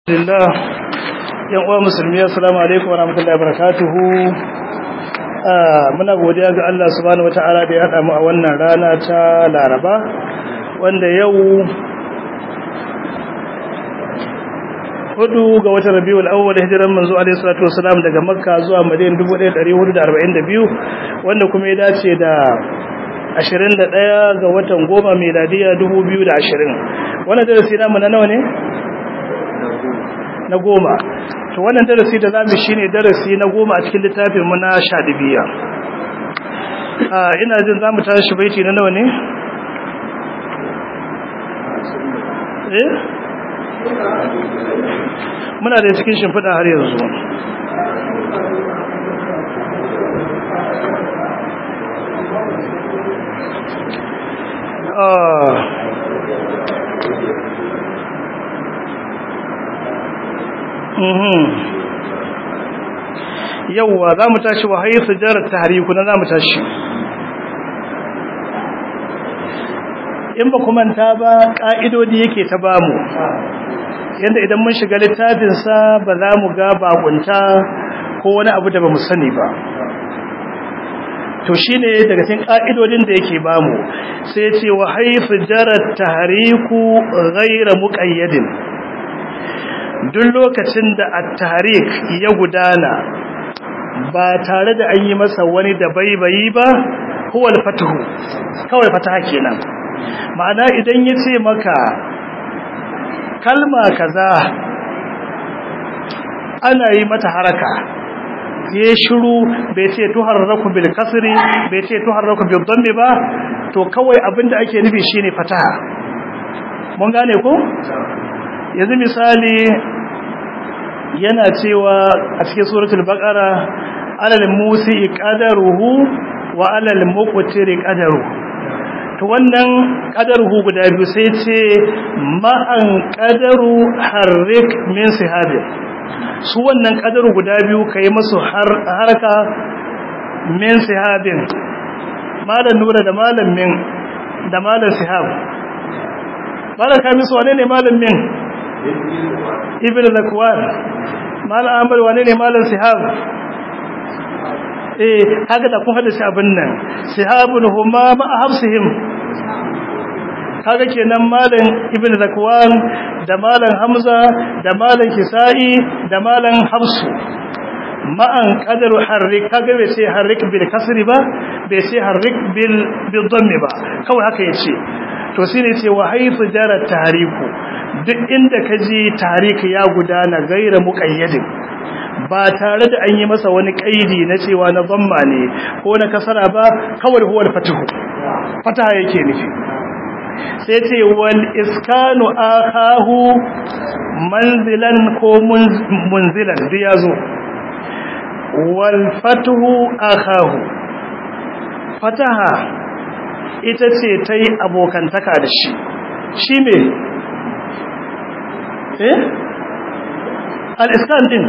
Alhamdulillah yan uwa musulmi assalamu alaikum warahmatullahi wabarakatuh muna godiya ga Allah subhanahu wataala da ya hada mu a wannan rana ta Laraba wanda yau hudu ga watan Rabiul Awwal hijiran manzo alaihi salatu wasalam daga Makka zuwa Madina 1442 wanda kuma ya dace da 21 ga watan goma miladiya 2020 wannan darasi namu na nawa ne na goma to wannan darasi da zamu shine darasi na goma a cikin littafin mu na shadibiya ah ina jin zamu tashi baiti na nawa ne eh muna da cikin shimfiɗa har yanzu ah yauwa za mu tashi wa haisu jarar tahariku na za mu tashi in ba manta ba ƙa'idodi yake ta bamu yadda idan mun shiga littafinsa ba za mu ga bakunta ko wani abu da ba mu sani ba to shi ne daga cikin ƙa'idodin da yake bamu sai ce wa haisu jarar tahariku gaira muƙayyadin duk lokacin da at-tarik ya gudana ba tare da an yi masa wani da baibayi ba huwa al-fatuhu kawai fataha kenan ma'ana idan yace maka kalma kaza ana yi mata haraka ya shiru bai ce tuharraku bil kasri bai ce tuharraku bil dhammi ba to kawai abinda ake nufi shine fataha mun gane ko yanzu misali yana cewa a cikin suratul baqara alal musi qadaruhu wa alal muqtiri qadaru to wannan qadaruhu guda biyu sai ce ma'an qadaru harrik min sihabin su wannan qadaru guda biyu kai musu harka min sihabin malan nura da malam min da malan sihab malan kamisu wane ne malam min ibn zakwan malam amr wane ne malam sihab eh kaga da kun hada shi abin nan sihabun huma ma hafsihim kaga kenan malam ibn zakwan da malam hamza da malam kisai da malam hafsu ma'an qadaru harrik kaga bai ce harrik bil kasri ba bai ce harrik bil bil dhammi ba kawai haka yace to shine ce wa haythu jara tariku duk inda ka ji tariki ya gudana gaira muƙayyadin ba tare da an yi masa wani ƙaidi na cewa na zamma ne ko na kasara ba kawai huwal fatihu fataha yake nufi sai ce wal iskanu akahu manzilan ko munzilan duk ya zo wal fatuhu akahu fataha ita ce ta yi abokantaka da shi shi me eh al-iskan din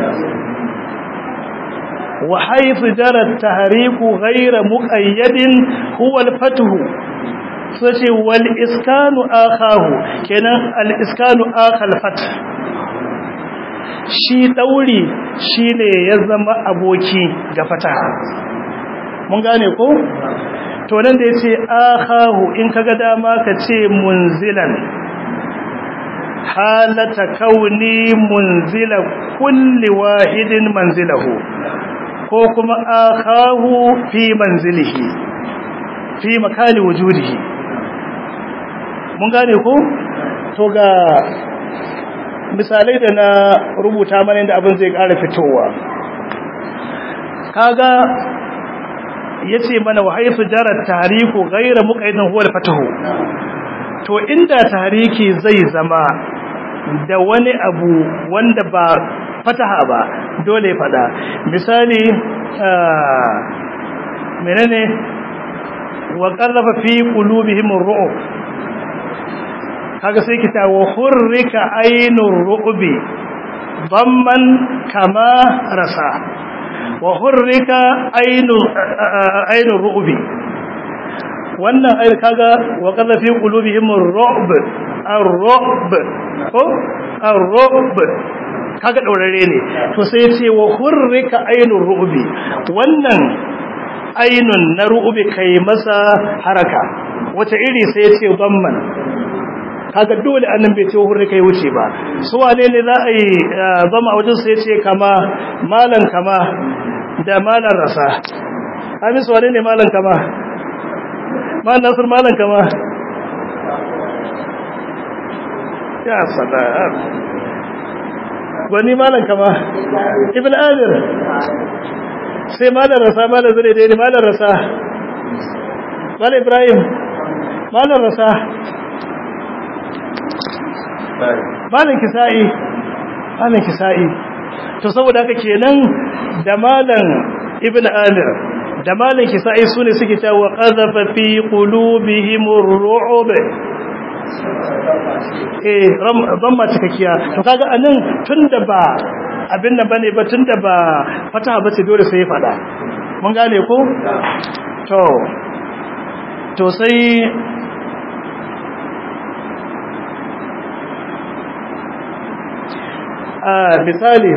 wa haythu jara at-tahriku ghayra muqayyadin huwa al-fathu sace wal iskanu akahu kenan al-iskanu akal fath shi dauri shine ya zama aboki ga fataha mun gane ko to nan da yace akahu in kaga dama ka ce munzilan halata kauni munzila kulli wahidin manzilahu ko kuma akahu fi manzilihi fi makali wujudihi mun gane ko to ga misalai da na rubuta mana inda abin zai ƙara fitowa kaga yace mana wa haythu jarat tariku ghayra muqayyidin huwa al-fatahu to inda tariki zai zama da wani abu wanda ba fataha ba dole fada misali menene wa qallafa fi qulubihim ar-ru'b kaga sai kita wa hurrika aynur ru'bi damman kama rasa wa hurrika aynur aynur ru'bi wannan ayar kaga wa qalla fi qulubihim ar-ru'b ar-ru'b ko ar-ru'b kaga daurare ne to sai ya ce wa hurrika ainur ru'bi wannan ainun na ru'bi kai masa haraka wata iri sai ya ce dhamman kaga dole annan bai ce hurrika ya wuce ba su wane ne za a yi zama a wajen sai ya ce kama malan kama da malan rasa amin su wane ne malan kama malan nasir malan kama ya salam wani malan kama ibn amir sai malan rasa malan zure da malan rasa malan ibrahim malan rasa malan kisa'i malan kisa'i to saboda haka kenan da malan ibn amir da malan kisa'i sune suke cewa qadhafa fi qulubihimur ru'ub eh zamma cikakkiya to kaga anan tunda ba abin nan bane ba tunda ba fataha bace dole sai ya fada mun gane ko to to sai a misali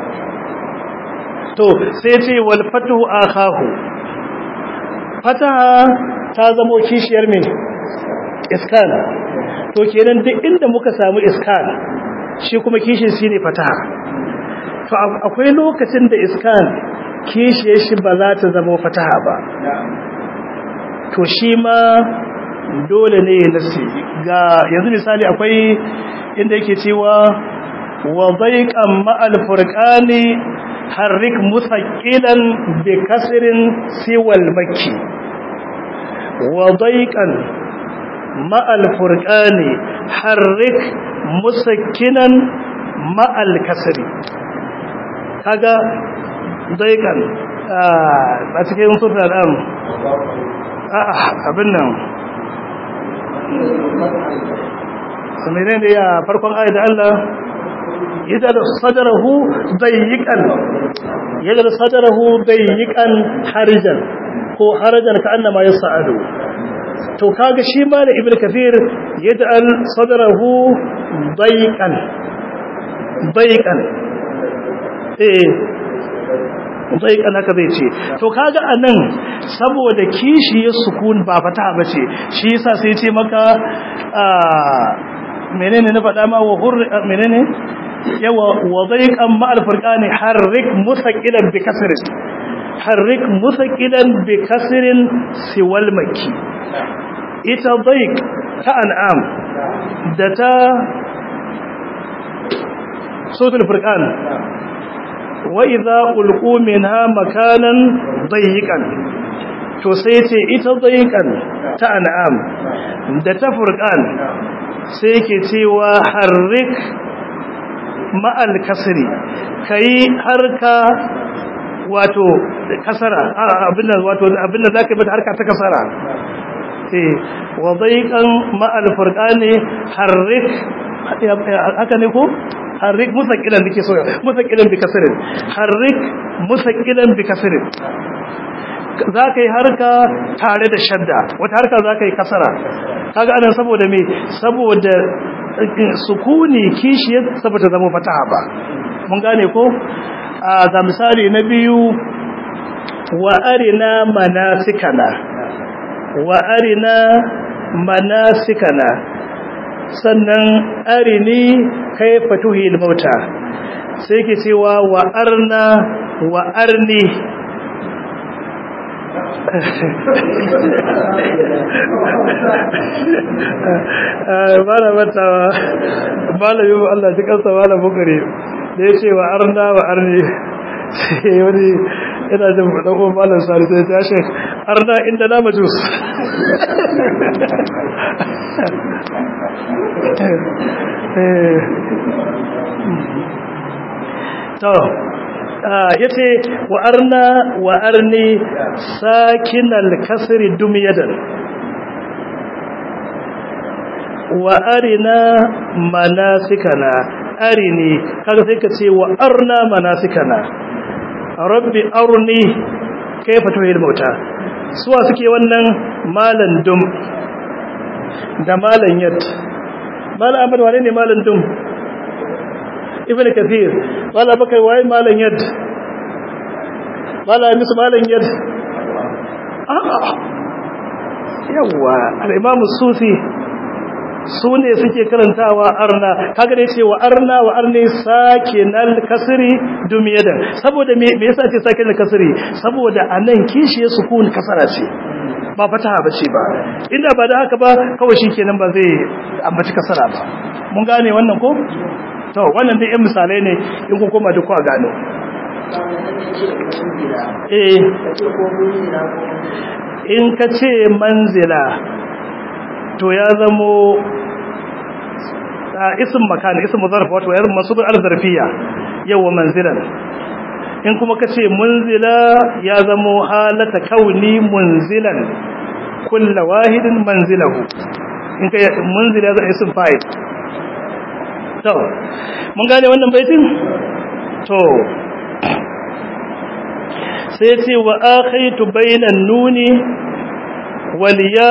to sai ce wal fatu akhahu fataha ta zamo kishiyar me iskan to kenan duk inda muka samu iskan shi kuma kishin shi ne fataha to akwai lokacin da iskan kishiyar shi ba za ta zama fataha ba to shi ma dole ne ya nasi ga yanzu misali akwai inda yake cewa wa zaiqan ma'al furqani harrik musaqqilan bi kasrin siwal makki wa zaiqan ma'al furqani harrik musakkinan ma'al kasri kaga daikan a cikin sura da abin nan menene da ya farkon ayat Allah yadda sadarahu dayyikan yadda sadarahu dayyikan harijan ko harajan ka annama yas'adu to kaga shi ma da ibnu kathir yaj'al sadrahu dayqan dayqan eh dayqan haka zai ce to kaga anan saboda kishi ya sukun ba fata bace shi yasa sai ya ce maka menene na faɗa ma wa hur menene yawa wa dayqan ma al furqani harrik musaqilan bi kasrin harrik musaqilan bi kasrin siwal makki ita daik ta an'am da ta sautul furqan wa idza ulqu minha makanan dayiqan to sai ce ita dayiqan ta an'am da ta furqan sai yake cewa harrik ma'al kasri kai harka wato kasara abinda wato abinda zaka yi mata harka ta kasara eh wa dayqan ma'al furqani harrik haka ne ko harrik musaqilan dake so musaqilan bi kasrin harrik musaqilan bi kasrin zaka yi harka tare da shadda wata harka zaka yi kasara kaga anan saboda me saboda sukuni kishiyar saboda zama fataha ba mun gane ko ga misali na biyu wa arina manasikana wa arina manasikana sannan arini kaifa tuhil mauta sai ke cewa wa arna wa arni bala matawa malamin Allah ji kansa malam bukari da ya ce wa arna wa arni sai wani ina jin ɗan'uwan malam sari sai ta shek arna inda na majus to ya ce wa arna wa arni sakinal kasri dumyadan wa arina manasikana arini kaga sai ka ce wa arna manasikana rabbi arni kaifa tuhil mauta suwa suke wannan malan dum da malan yat malan ahmad wane ne malan dum ibn kathir wala bakai waye malan yad wala misu malan yad yawa al-imam sufi su ne suke karantawa arna kaga dai cewa arna wa arne sake nal kasri dumiyada saboda me me yasa ce sake nal kasri saboda anan kishi ya sukun kasara ce ba fataha bace ba inda ba da haka ba kawai shikenan ba zai ambaci kasara ba mun gane wannan ko to wannan dai yan misalai ne in kun koma duk ku gano eh in ka ce manzila to ya zamo isim makan isim zarf wato yar masubul al-zarfiyya yawa manzilan in kuma kace munzila ya zamo halata kauni munzilan kullu wahidin manzilahu in kai munzila za isim fa'il to mun gane wannan baitin to sai ce wa akhaytu bainan nuni wal ya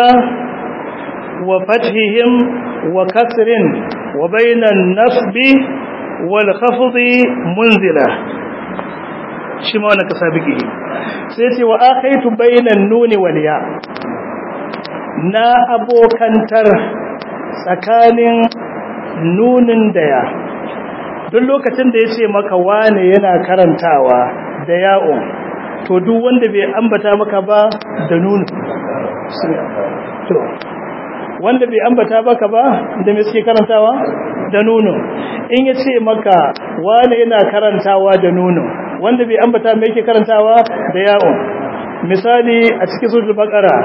وفتحهم وكسر وبين النصب والخفض منزلة شما وانا كسابقه سيتي وآخيت بين النون والياء نا أبو كنتر سكان نون ديا duk lokacin da ya ce maka wane yana karantawa da ya'un to duk wanda bai ambata maka ba da nunu to wanda bai ambata baka ba da me suke karantawa da nuno in ya ce maka wani yana karantawa da nuno wanda bai ambata me yake karantawa da yawon misali a cikin suratul baqara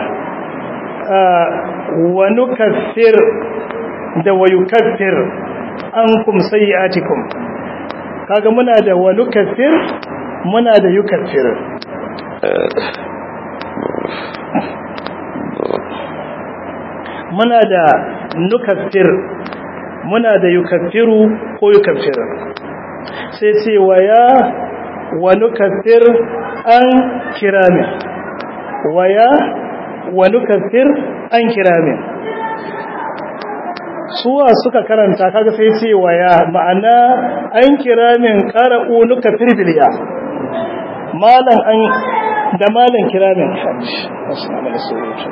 wa nukaffir da wa yukaffir ankum sayiatikum kaga muna da wa nukaffir muna da yukaffir muna da nukaffir muna da yukaffiru ko yukaffir sai ce waya wa nukaffir an kiramin waya wa nukaffir an kiramin suwa suka karanta kaga sai ce waya ma'ana an kiramin qara'u nukaffir biliya malan an da malan kiramin assalamu alaikum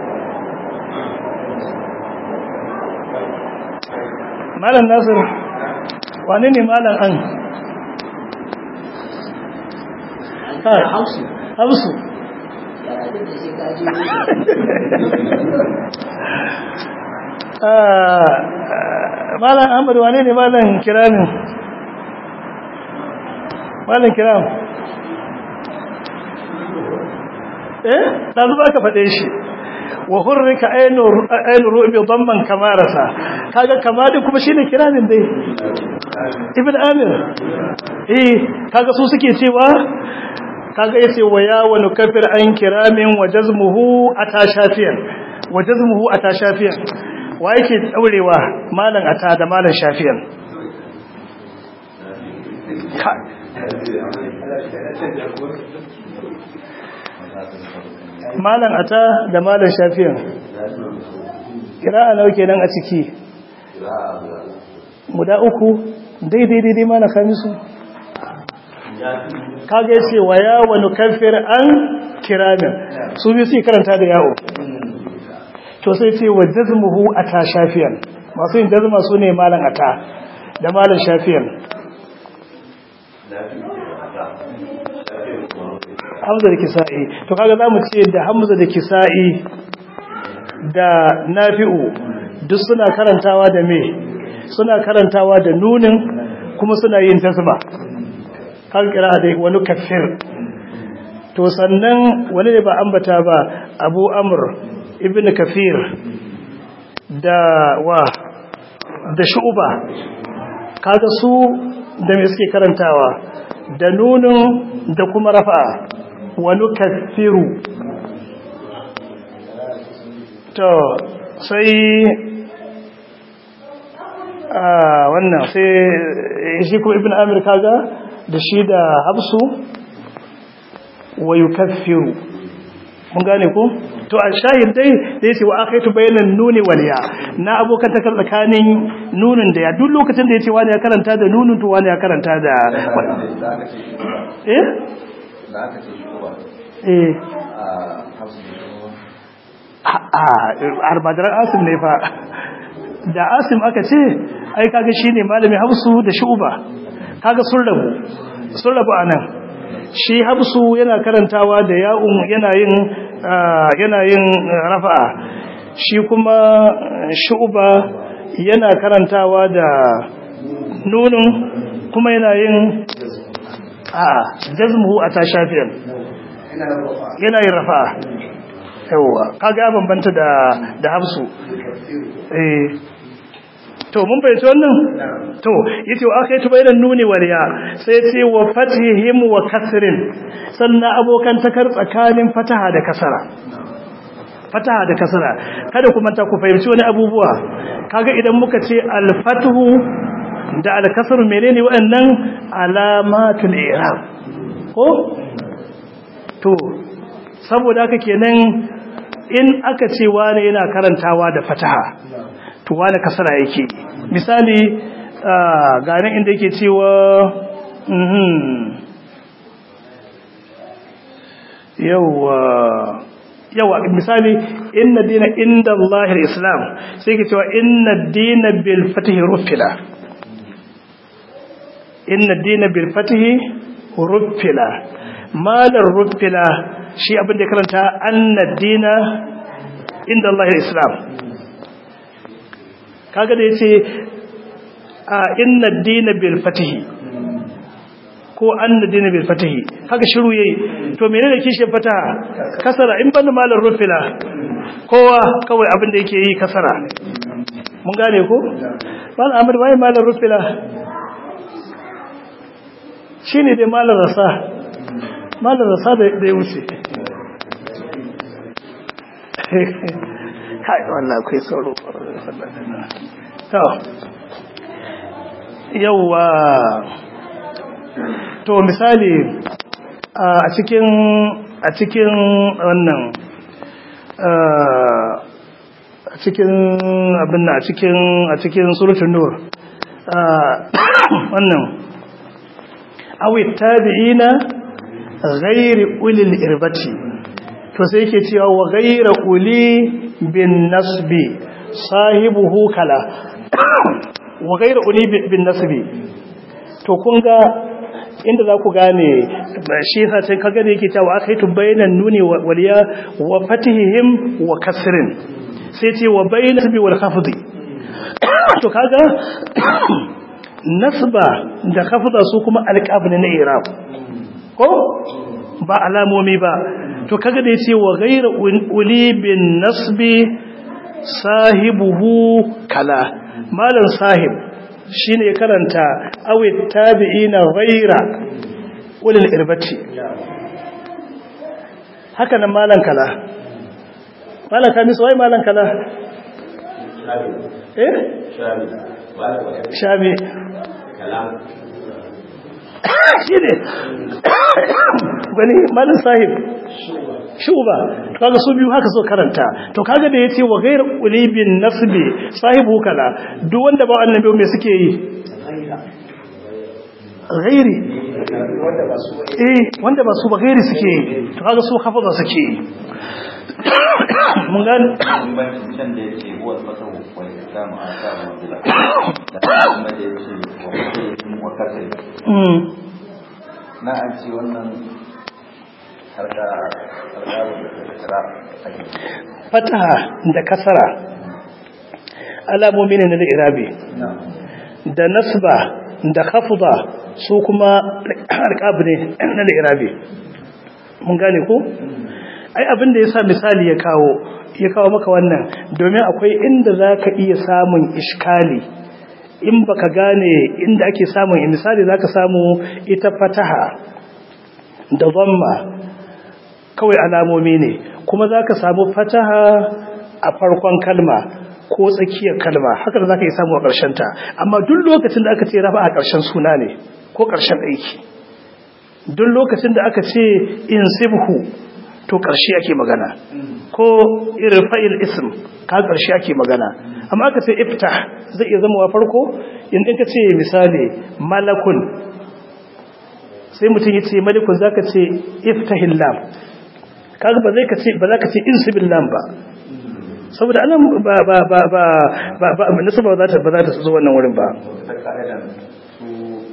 malam nasir wane ne malam an hausu malam ahmad wane ne malam kiramin malam kiram eh ɗazu ba ka faɗe shi wa hurrika ainu ru'bi dhamman kamarasa kaga kamadin kuma shine kiramin dai ibn amir eh kaga su suke cewa kaga yace wa ya wa nukaffir an kiramin wa jazmuhu atashafiyan wa jazmuhu atashafiyan wa yake daurewa malan ata da malan shafiyan malan ata da malan shafiyan kira'a nawa kenan a ciki guda uku daidai daidai mana kamisu kaga yace wa ya wa nukaffir an kiramin su bi su karanta da yawo to sai ce wa jazmuhu ata shafiyan masu yin jazma su ne malan ata da malan shafiyan hamza da kisa'i to kaga zamu ce da hamza da kisa'i da nafi'u duk suna karantawa da me suna karantawa da nunin kuma suna yin tasba kan kira da wani kafir to sannan wani ne ba ambata ba abu amr ibn kafir da wa da shu'ba kaga su da me suke karantawa da nunin da kuma rafa'a wani kafiru to sai a wannan sai shi kuma ibn amir kaga da shi da hafsu wa yukaffiru mun gane ko to a shahid dai da yace wa akaitu bayanan nuni wal ya na abokan ta tsakanin nunin da ya duk lokacin da yace wani ya karanta da nunin to wani ya karanta da eh da aka ce shi ba eh a hausa a arbadar asim ne fa da asim aka ce ai kaga shine malami hafsu da shuba kaga sun rabu sun rabu anan shi hafsu yana karantawa da ya'un yana yin yana yin rafa'a shi kuma shuba yana karantawa da nunun kuma yana yin a jazmuhu a tashafiyan yana yin rafa'a yawwa kaga ya bambanta da da hafsu eh to mun bayyana wannan to yace wa akai tubayran nuni wal ya sai ce wa fathihim wa kasrin sannan abokan takar tsakanin fataha da kasara fataha da kasara kada kuma ta ku fahimci wani abubuwa kaga idan muka ce al fathu da al kasr menene waɗannan alamatul i'rab ko to saboda haka kenan in aka ce wani yana karantawa da fataha to wani kasara yake misali ganin inda yake cewa yawa yawa misali inna dina inda Allahir Islam sai ke cewa inna dina bil fatihi rufila inna dina bil fatihi rufila malar rufila shi abin da karanta anna dina inda Allahir Islam kaga da yace a inna ad-din bil fatihi ko anna ad-din bil fatihi kaga shiru yayi to menene kishin fataha kasara in banda malar rufila kowa kawai abin da yake yi kasara mun gane ko mal amr bai malar rufila shine dai malar rasa malar rasa da ya wuce kai wallahi akwai sauro to yawa to misali a cikin a cikin wannan a cikin abin a cikin a cikin suratul nur wannan awi tabi'ina ghairi ulil irbati to sai yake cewa wa ghaira uli bin nasbi sahibuhu kala wa ghayra uni bin nasbi to kun ga inda za ku gane shi yasa sai kaga da yake cewa akaitu bainan nuni waliya wa fatihim wa kasrin sai ce wa bainan nasbi wal khafdi to kaga nasba da khafda su kuma alqab ne na irab ko ba alamomi ba to kaga da yace wa ghayra uli bin nasbi sahibuhu kala malan sahib shine karanta awi tabi'ina ghayra ulil irbati haka nan malan kala malan kamis wai malan kala eh shabi shi ne gani malin sahib shuba kaga su biyu haka so karanta to kaga da yace wa ghayr ulibin nasbi sahibu kala duk wanda ba annabi me suke yi ghairi eh wanda ba su ba ghairi suke yi to kaga su hafaza suke yi mun gane can da yake huwa masahu wal islamu asabu bila da kuma da yake wa mutum wa kasai mm na an ce wannan harka harka da kira fataha da kasara alamomi ne na irabi da nasba da khafda su kuma alqab ne na irabi mun gane ko ai abin da yasa misali ya kawo ya kawo maka wannan domin akwai inda zaka iya samun iskali in baka gane inda ake samun misali zaka samu ita fataha da dhamma kawai alamomi ne kuma zaka samu fataha a farkon kalma ko tsakiyar kalma haka da zaka yi samu a ƙarshen ta amma duk lokacin da aka ce rafa a ƙarshen suna ne ko ƙarshen aiki duk lokacin da aka ce insibhu to ƙarshe ake magana ko irfa'il ism ka ƙarshe ake magana amma aka ce iftah zai iya zama wa farko in ka ce misali malakun sai mutum ya ce malikun za ka ce iftahil lam kaga ba zai ka ce ba za ka ce insibil lam ba saboda anan ba ba ba ba ba ba nasaba ba za ta ba za ta zo wannan wurin ba ta ka'idan su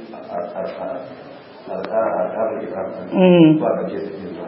al'adar Mm. ba ga ke suke zuwa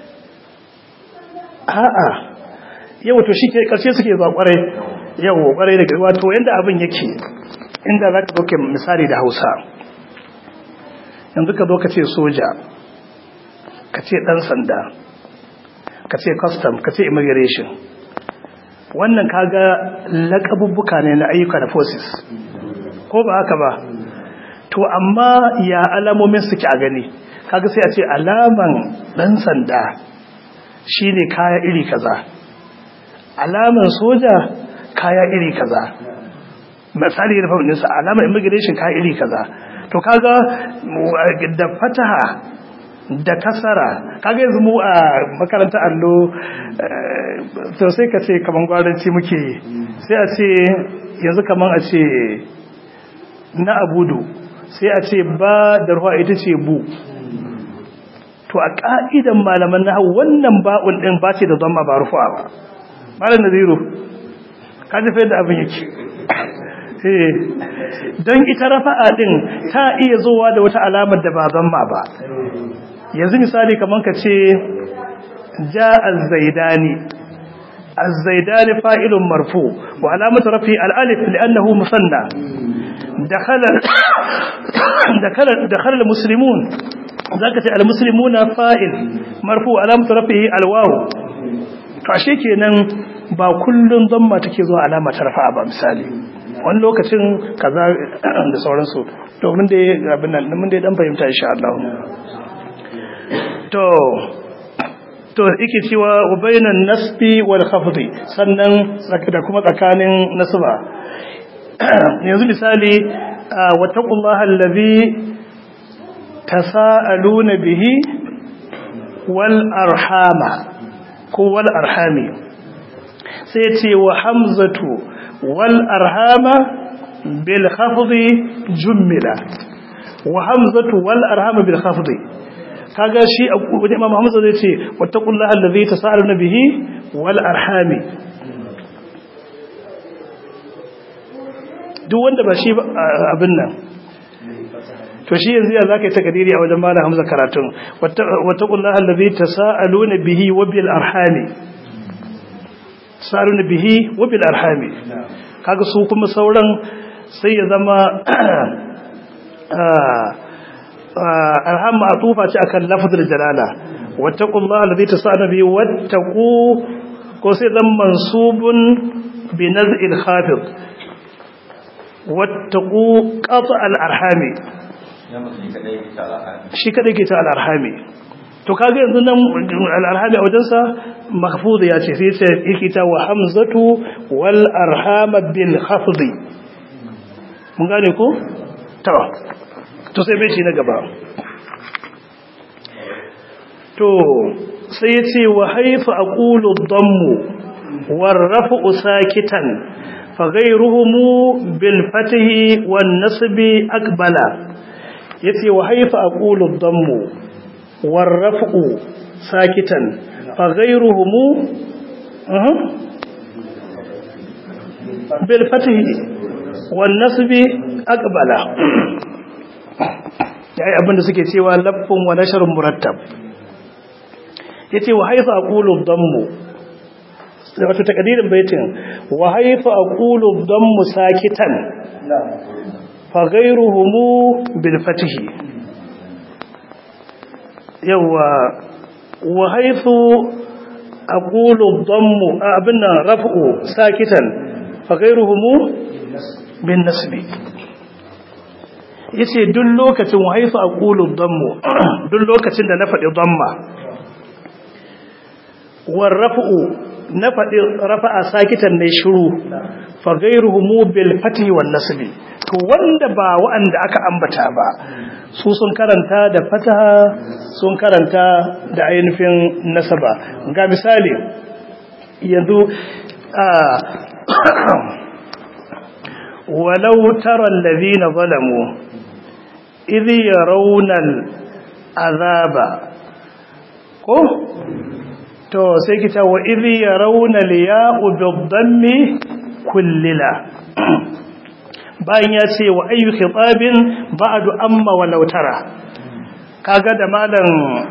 a'a yau to shi ke karshe suke zuwa kwarai yau kwarai da wato yanda abin yake inda za ka doke misali da hausa yanzu ka zo ka ce soja ka ce ɗan sanda ka ce custom ka ce immigration wannan kaga laƙabubbuka ne na ayyuka da forces ko ba haka ba to amma ya alamomin suke a gani kaga sai a ce alaman ɗan sanda shine kaya iri kaza alaman soja kaya iri kaza misali da fahimtinsa alaman immigration kaya iri kaza to kaga da fataha da kasara kaga yanzu mu a makaranta allo to sai ka ce kaman gwaranci muke yi sai a ce yanzu kaman a ce na abudu sai a ce ba da ruwa ita ce bu to a ka'idan malaman na wannan ba'un din ba ce da zama ba rufa ba malam naziru ka ji fa yadda abin yake eh don ita rafa'a din ta iya zuwa da wata alamar da ba zamma ba yanzu misali kaman ka ce ja az-zaidani az-zaidani fa'ilun marfu wa alamatu rafi al-alif li'annahu musanna dakhala dakhala dakhala al-muslimun zaka ce al-muslimuna fa'il marfu alamatu rafihi al-waw to ashe kenan ba kullun zamma take zuwa alama ta rafa'a ba misali wani lokacin kaza da sauransu to mun dai abin nan mun dai dan fahimta insha Allah to to yake cewa wa bainan nasbi wal khafdi sannan da kuma tsakanin nasba yanzu misali wa taqullaha allazi tasaaluna bihi wal arhama ko wal arhami sai ce wa hamzatu wal arhama bil khafdi jummila wa hamzatu wal arhama bil khafdi kaga shi wajen imam hamza zai ce wattaqullaha allazi tasaaluna bihi wal arhami duk wanda ba shi abin nan to shi yanzu ya zaka yi takadiri a wajen malam hamza karatun wattaqullaha allazi tasaaluna bihi wa bil arhami tasaaluna bihi wa bil arhami kaga su kuma sauran sai ya zama alhamma atufa ce akan lafzul jalala wattaqullaha allazi tasaaluna bihi wattaqu ko sai zan mansubun bi naz'il khafid wattaqu qat' al arhami shi kadai ke ta al arhami to kaga yanzu nan al arhami a wajensa mahfuz ya ce sai sai yake ta wa hamzatu wal arhama bil khafd mun gane ko to to sai bai na gaba to sai yace wa haifa aqulu dhammu warrafu sakitan fa ghayruhum bil fathi wan nasbi akbala yace wa haifa aqulu dhammu warrafu sakitan fa ghayruhum bil fathi wan nasbi akbala yayi abinda suke cewa laffun wa nashrun murattab yace wa haifa aqulu dhammu wato takadirin baitin wa haifa aqulu dhammu sakitan fa ghayruhum bil fathi yawa wa haifu aqulu dhammu abinna raf'u sakitan fa ghayruhum bin nasbi yace duk lokacin wa haifa aqulu dhammu duk lokacin da na faɗi dhamma warrafu na faɗi rafa'a sakitan ne shiru fa ghayruhum bil fathi wan nasbi to wanda ba wa'anda aka ambata ba su sun karanta da fataha sun karanta da ainihin nasaba ga misali yanzu walau tara allazina zalamu idh yarawna azaba ko to sai ki ta wa idh yarawna liya'u bid-dammi kullila bayan ya ce wa ayyu khitabin ba'du amma walau tara kaga da malam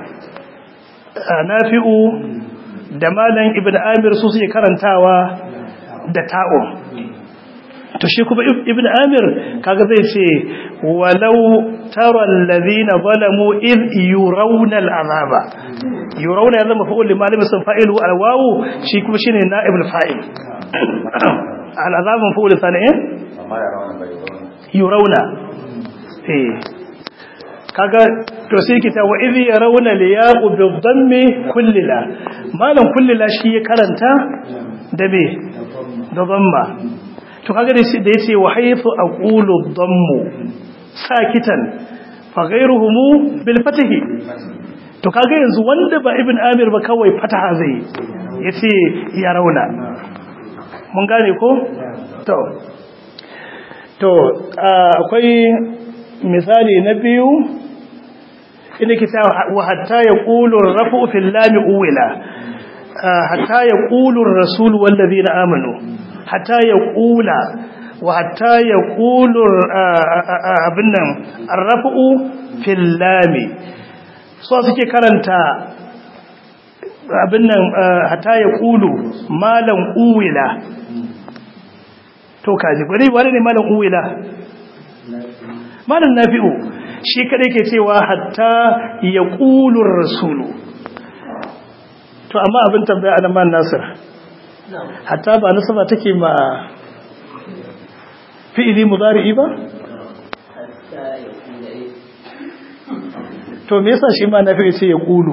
nafi'u da malam ibn amir su suke karantawa da ta'o to shi kuma ibn amir kaga zai ce walau tara allazina zalamu id yurawna al'azaba yurawna ya zama fa'ul limalimi sun fa'ilu alwawu shi kuma shine na'ibul fa'il al'azabun fa'ul sana'i amma ya rawana bai zaune yurawna eh kaga to sai kita wa idh yarawna liyaqu bidhammi kullila malam kullila shi ya karanta da me da dhamma to kaga da da yace wa haythu aqulu dhammu sakitan fa ghayruhum bil fatahi to kaga yanzu wanda ba ibn amir ba kawai fataha zai yace yarawna mun gane ko to to akwai misali na biyu inda ke ta wa hatta ya ƙulun rafu fil lami uwila hatta ya ƙulun rasul wallazi na amanu hatta ya ƙula wa hatta ya ƙulun abin nan rafu fil lami so suke karanta abin nan hatta ya ƙulu malam uwila to kaji bari wani ne malam uwila malam nafi'u shi kada ke cewa hatta ya ƙulun rasulu to amma abin tambaya a man nasir hatta ba nasaba take ma fi'ili mudari'i ba to me yasa shi ma nafi'u ce ya ƙulu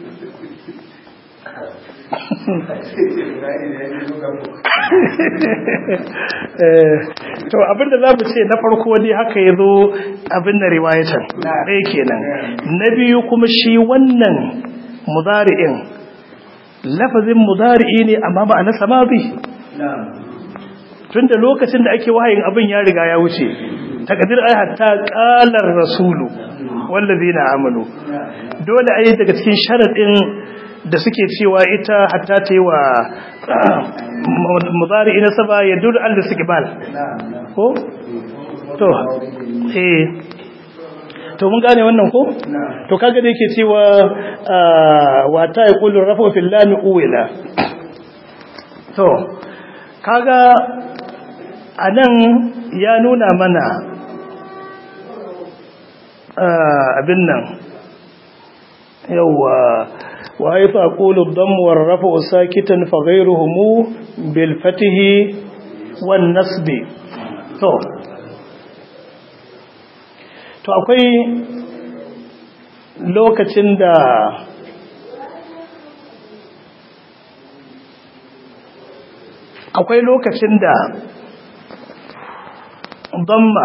to abinda za mu ce na farko ne haka ya zo abin da riwayatan ɗaya kenan na biyu kuma shi wannan mudari'in lafazin mudari'i ne amma ba a nasa mazi tun da lokacin da ake wahayin abin ya riga ya wuce takadir ai hatta ƙalar rasulu wallazi na amanu dole ai daga cikin sharaɗin da suke cewa ita hatta ta yi wa mudari ina saba ya duru al istiqbal ko to eh to mun gane wannan ko to kaga da yake cewa wa ta yaqulu rafu fil lam uwila to kaga anan ya nuna mana abin nan yawa وحيث أقول الضم والرفع ساكتا فغيرهم بالفتح والنصب to to akwai lokacin da akwai lokacin da damma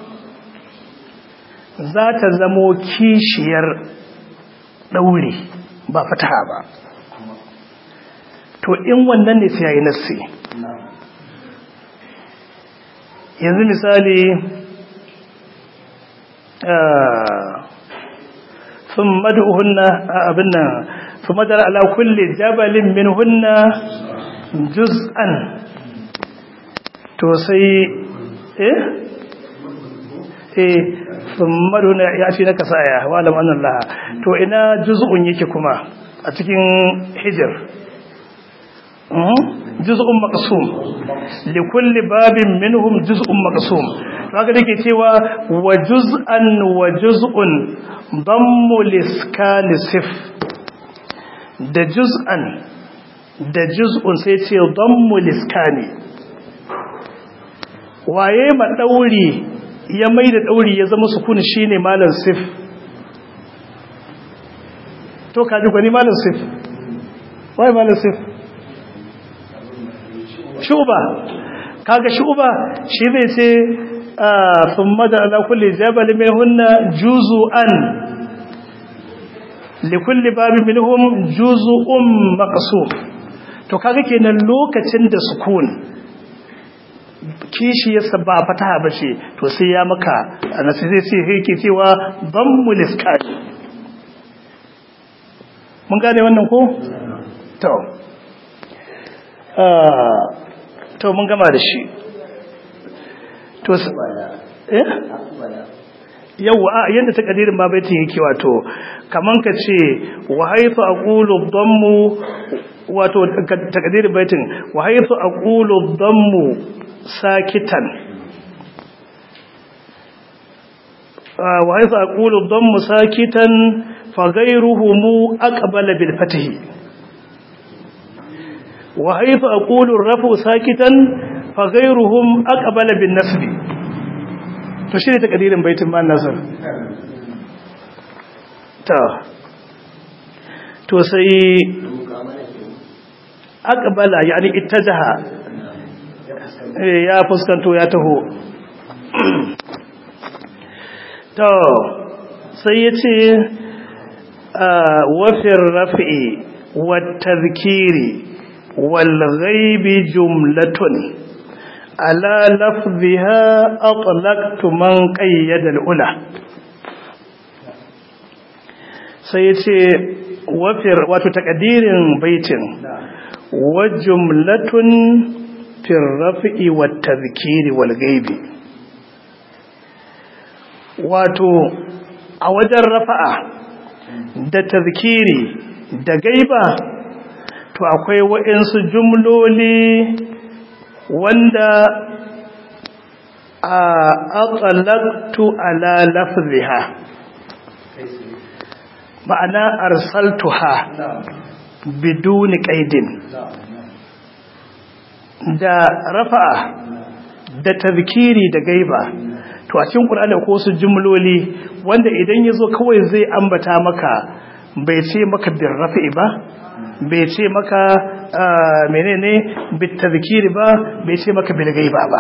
za ta zamo kishiyar ɗauri ba fataha ba to in wannan ne sai yayi nassi yanzu misali sun madu'uhunna abin nan su madar ala kulli jabalin min hunna juz'an to sai eh eh sun madu'uhunna ya fi na kasaya wa alam annallah to ina juz'un yake kuma a cikin hijir juz'un maqsum likulli babin minhum juz'un maqsum haka dake cewa wa juz'an wa juz'un dammu liskani sif da juz'an da juz'un sai ce dammu liskani waye ma dauri ya mai da dauri ya zama sukun shine malam sif to kaji gwani malam sif waye malam sif shuba kaga shuba shi zai ce thumma da ala kulli jabal minhunna juz'an li kulli babin minhum juz'un maqsum to kaga kenan lokacin da sukun kishi yasa ba fataha bace to sai ya maka anasi zai ce yake cewa dammul iskal mun gane wannan ko to to mun gama da shi to eh yawa a yanda takadirin ma baitin yake wato kaman ka ce wa haythu aqulu dhammu wato takadirin baitin wa haythu aqulu dhammu sakitan wa haythu aqulu dhammu sakitan fa ghayruhum aqbala bil fathi wa haythu aqulu ar-rafu sakitan fa ghayruhum aqbala bin nasbi to shi ne takadirin baitin ma nasar ta to sai aqbala yani ittajaha ya fuskanto ya taho to sai yace wafir raf'i wat tadhkiri wal ghaibi jumlatun ala lafziha atlaqtu man qayyada al-ula sai yace wafir wato takadirin baitin wa jumlatun fir raf'i wat tadhkiri wal ghaibi wato a wajen rafa'a da tadhkiri da gaiba to akwai waɗansu jumloli wanda a aqallaqtu ala lafziha ma'ana arsaltuha biduni qaidin da rafa'a da tazkiri da gaiba to a cikin qur'ani ko su jumloli wanda idan yazo kawai zai ambata maka bai ce maka bir rafi'i ba bai ce maka menene bit tazkiri ba bai ce maka bil gaiba ba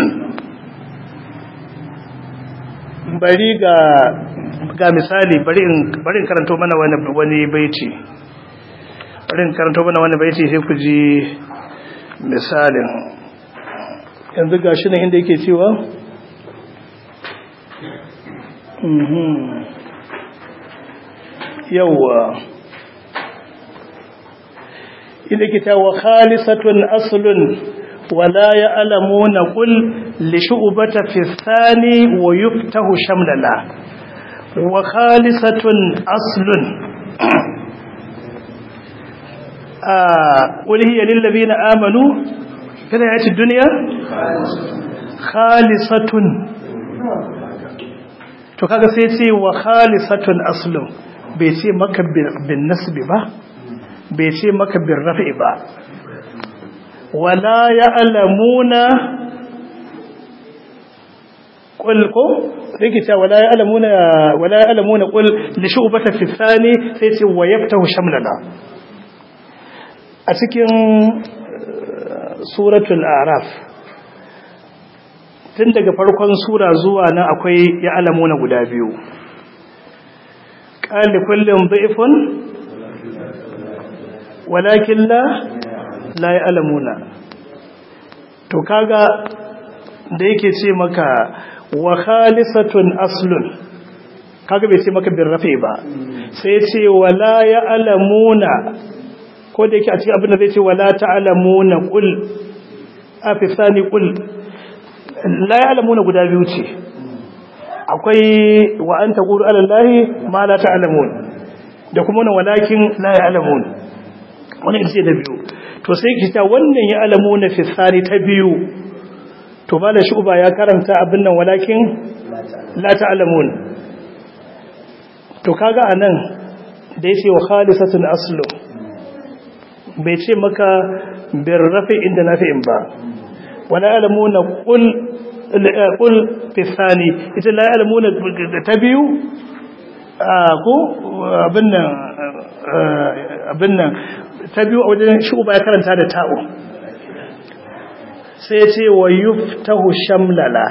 bari ga ga misali bari in bari in karanto mana wani wani baiti bari in karanto mana wani baiti sai ku ji misalin yanzu gashi nan inda yake cewa mhm yawa inda ke ta wa khalisatun aslun wala ya'lamuna qul li shu'bata fi thani wa yuftahu shamlala wa khalisatun aslun قل هي للذين آمنوا في الحياة الدنيا خالصة to kaga sai ce wa khalisatun aslu bai ce maka bin nasbi ba bai ce maka bin rafi ba wala ya'lamuna qul ko sai ce wala ya'lamuna wala ya'lamuna qul li shu'bata fi thani sai ce wa yaftahu shamlana a cikin suratul araf tun daga farkon sura zuwa nan akwai ya alamuna guda biyu ƙali kullum da'ifun walakin la la ya alamuna to kaga da yake ce maka wa khalisatun aslun kaga bai ce maka bin rafe ba sai ce wala ya alamuna ko da yake a cikin abin da zai ce wala ta'lamuna qul afisani qul la ya'lamuna guda biyu ce akwai wa anta qulu ala allahi ma la ta'lamun da kuma wannan walakin la ya'lamun wannan ita ce da biyu to sai ki ta wannan ya'lamuna fi sani ta biyu to malam shuba ya karanta abin nan walakin la ta'lamun to kaga anan da yace wa khalisatun aslu bai ce maka bin rafi inda nafi'in ba wala alamuna qul qul fi thani ita la alamuna ta biyu ko abin nan abin nan ta biyu a wajen shuba ya karanta da ta'u sai ce wa yuftahu shamlala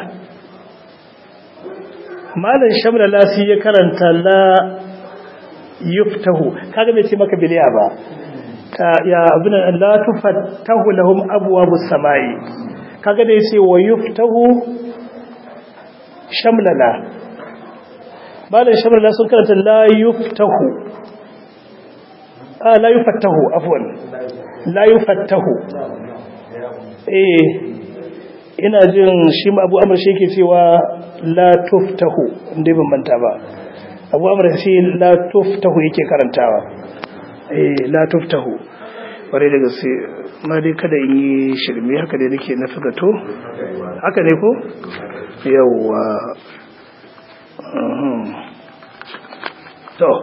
malan shamlala sai ya karanta la yuftahu kaga bai ce maka biliya ba ya abin la tufattahu lahum abwabus samai kaga da yace wa yuftahu shamlala malan shamlala sun karanta la yuftahu ah la yufattahu afwan la yufattahu eh ina jin shi ma Abu Amr shi yake cewa la tuftahu inda ban manta ba Abu Amr shi la tuftahu yake karantawa eh la tuftahu bare da gaske ma dai kada in yi shirme haka dai nake na figato haka ne ko yawwa to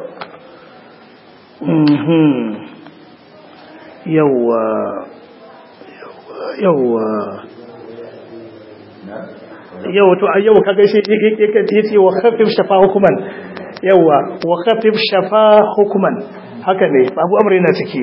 yawwa yawwa yau to a yau kaga shi yace wa khafif shafa hukuman yawa wa khafif shafa hukuman haka ne babu amr yana ciki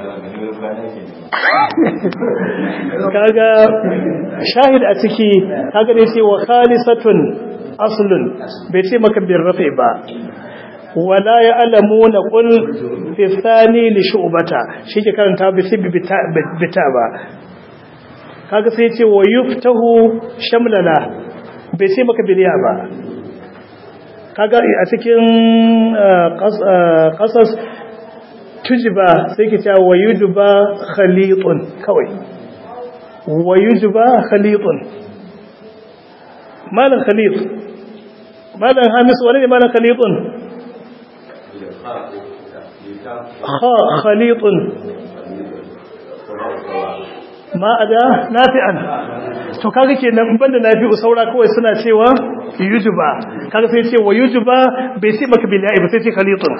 kaga shahid a ciki kaga ne ce wa khalisatun aslun bai ce maka bin rafi ba wala ya alamuna qul fi thani li shu'bata shi ke karanta bi sibbi bita ba kaga sai ce wa yuftahu shamlala bai ce maka biliya ba kaga a cikin qasas tujiba sai ke cewa wa yujba khalitun kawai wa yujba khalitun malan khalit malan hamis wani ne malan khalitun ha khalitun ma ada nafi'an to kaga kenan banda nafi'u saura kawai suna cewa yujuba kaga sai ce wa yujuba bai ce maka billahi ba sai ce khalitun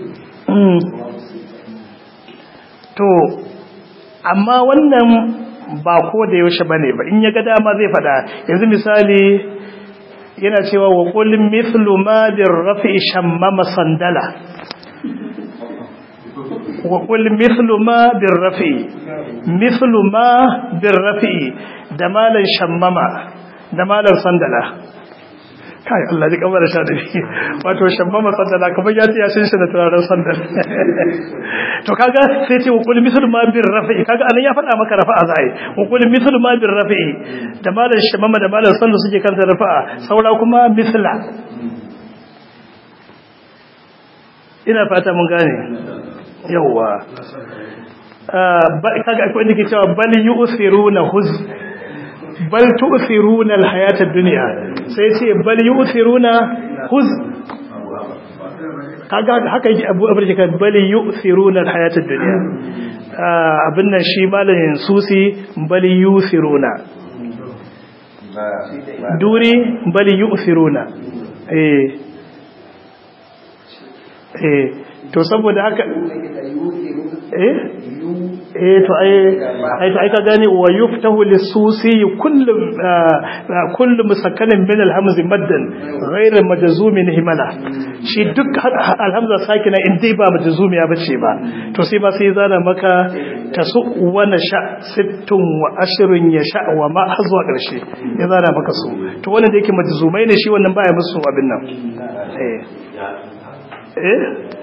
to amma wannan ba ko da yaushe bane ba in ya ga dama zai fada yanzu misali yana cewa wa qul mithlu ma bir rafi shammama sandala wa qul mithlu ma bir rafi mithlu ma bir rafi da malan shammama da malan sandala kai Allah ji kamar sha da wato shammama sandala kamar ya tiya shin shi da turaren sandal to kaga sai ce wa qul mithlu ma bir rafi kaga anan ya faɗa maka rafa'a zai wa qul mithlu ma bir rafi da malan shammama da malan sandal suke kanta rafa'a saura kuma mithla ina fata mun gane yawwa kaga akwai inda ke cewa bal yu'thiruna huz bal tu'thiruna alhayata ad-dunya sai ce bal yu'thiruna huz kaga haka yake Abu Abu Jakar bal yu'thiruna alhayata ad-dunya abin nan shi malamin susi bal yu'thiruna duri bal yu'thiruna eh eh to saboda haka eh eh to ai ai to ai ka gane wa yuftahu lisusi kullu kullu musakkanin min alhamzi maddan ghayr majzumin himala shi duk alhamza sakina in dai ba majzumi ya bace ba to sai ba sai zana maka tasu wa nasha sittun wa ashrun yasha wa ma hazwa karshe ya zana maka su to wannan da yake majzumai ne shi wannan baya musu abin nan eh eh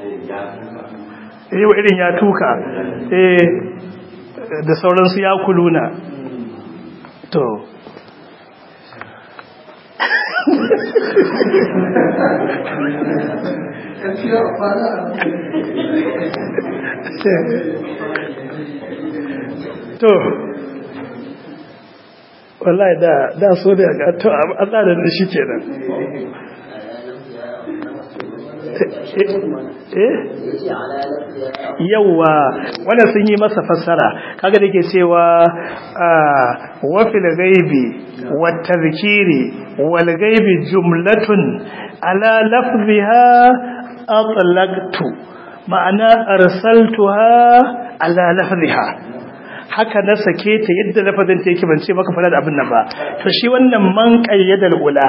yau irin ya tuka eh da sauransu ya kuluna to to wallahi da da so da ga to a tsada da shi kenan yauwa wannan sun yi masa fassara kaga da ke cewa wafil gaibi wata zikiri wal gaibi jumlatun ala lafziha atlaqtu ma'ana arsaltuha ala lafziha haka na sake ta yadda lafazin ta yake ban ce maka fara da abin nan ba to shi wannan man qayyadal ula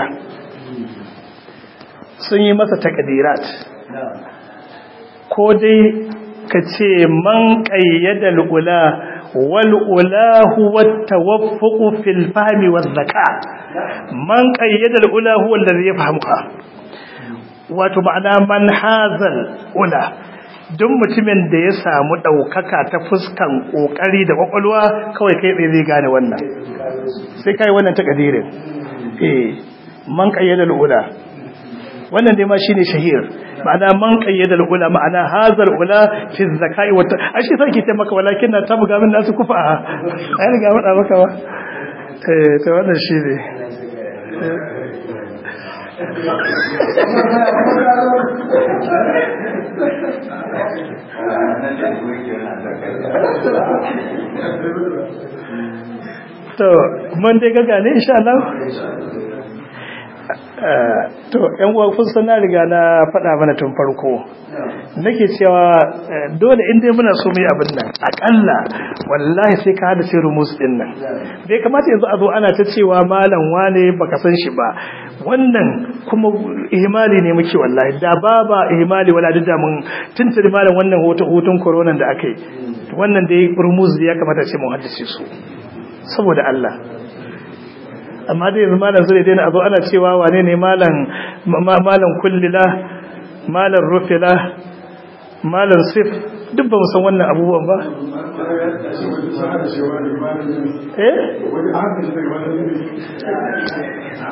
sun yi masa takadirat ko dai ka ce man ƙayyada ula wal ulahu wat tawaffuq fil fahmi waz zakat man qayyada al ula huwa alladhi yafhamuha wato ma'ana man hazal ula duk mutumin da ya samu ɗaukaka ta fuskan ƙoƙari da ƙwaƙwalwa kawai kai tsaye zai gane wannan sai kai wannan takadirin eh man qayyada ula wannan dai ma shine shahir ma'ana man qayyada ula ma'ana hazal ula fi zakai wa ashi sai ke maka walakin na tabga min nasu kufa ai riga mada maka ba eh to wannan shine to mun dai gaga ne insha Allah to yan uwa kun san na riga na faɗa mana tun farko nake cewa dole in dai muna so mu yi abin nan akalla wallahi sai ka hada sai rumus din nan bai kamata yanzu a zo ana ta cewa malam wane baka san shi ba wannan kuma ihmali ne muke wallahi da baba ihmali wala da mun tuntuni malam wannan hoton hoton corona da aka yi wannan dai rumus ya kamata ce mu haddace su saboda Allah amma dai yanzu malam zai daina azo ana cewa wane ne malam malam kullila malam rufila malam sif duk ba mu san wannan abubuwan ba eh